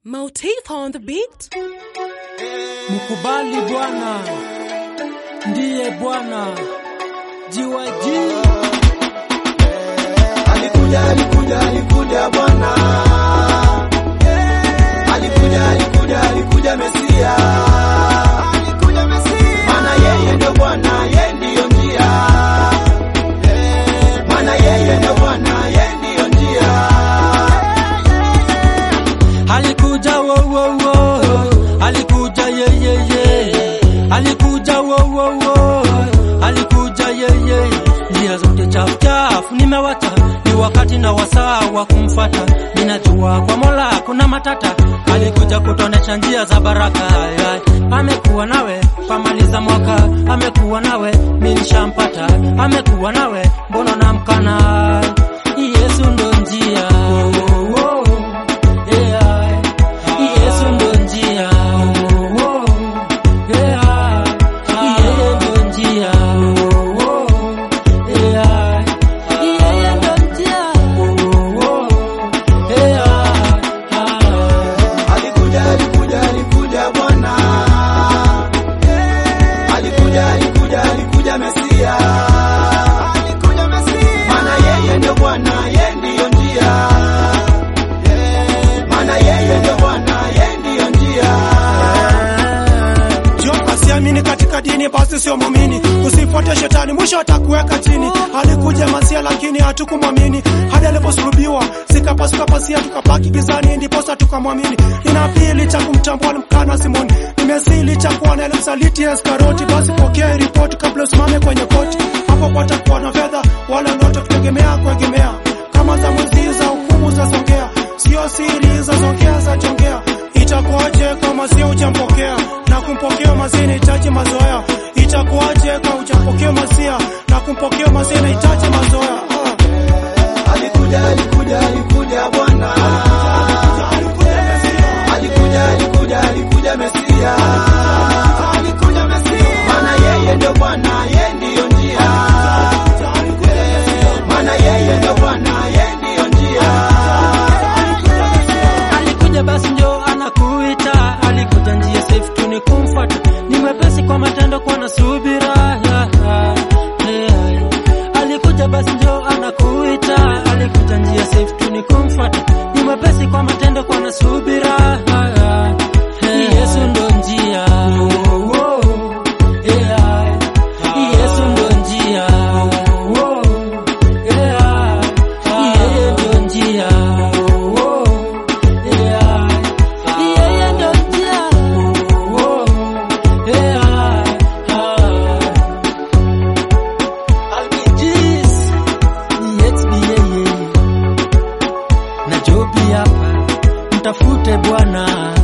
Motif on the beat. Mkubali Bwana ndiye Bwana jiwaji Alikuja, alikuja, alikuja Bwana. Alikuja, alikuja, alikuja Mesia. Alikuja Mesia. Maana yeye ndio Bwana, yeye ndiyo njia. Maana yeye ndio Bwana, yeye ndiyo njia. alikuja wo wo wo alikuja ye ye ye alikuja wo wo wo alikuja ye ye njia zote chafu chafu nimewacha ni wakati na wasaa wa kumfata ninajua kwa Mola kuna matata alikuja kutonesha njia za baraka ya. amekuwa nawe pamaliza mwaka amekuwa nawe minshampata amekuwa nawe mbona namkana Yesu ndo njia oh, oh, oh. Yeah. Yesu ndo njia. Oh, yeah. Yeye ndo njia. Oh, yeah. Yeye ndo njia. Oh, yeah. Alikuja, alikuja, alikuja Bwana. Alikuja, alikuja, alikuja Mesia. Alikuja Mesia. Maana yeye ndio Bwana, yeye ndiyo njia. Maana yeye ndio Bwana, yeye ndiyo njia. Jomba siamini katika dini basi sio muumini. Usifuate shetani mwisho atakuweka chini. Alikuja Masia lakini hatukumwamini. Hadi aliposulubiwa zikapasuka pasia tukabaki gizani ndiposa tukamwamini. Nina pili cha kumtambua alimkana Simoni. Nimezili cha kuwa na msaliti Iskaroti basi pokea ripoti kabla usimame kwenye koti. Hapo patakuwa na fedha wala ndoto kutegemea kuegemea. Kama za mwizi za hukumu za songea. Sio siri za songea za jongea. Itakuwaje kama sio hujampokea na kumpokea masia inahitaji mazoea? Itakuwaje kama hujampokea masia na kumpokea masia inahitaji mazoea? Ah. Alikuja, alikuja, alikuja Bwana. Alikuja, alikuja, alikuja Mesia. Alikuja Mesia. Maana yeye ndio Bwana, yeye ndiyo njia. Maana yeye ndio Bwana, yeye ndiyo njia. alikuja basi ndio anakuita alikuja njia safe tu ni kumfuata ni mwepesi kwa matendo kwa na subira yeah, yeah, yeah. alikuja basi ndio anakuita alikuja njia safe tu ni kumfuata ni mwepesi kwa matendo kwa na subira yeah, yeah. Yesu ndo njia oh, oh, yeah. Yesu ndo njia oh, yeah. Yeye ndo njia oh, yeah. Yeye ndo njia oh, yeah. Albijis ni XB yeye na Jobi hapa, mtafute Bwana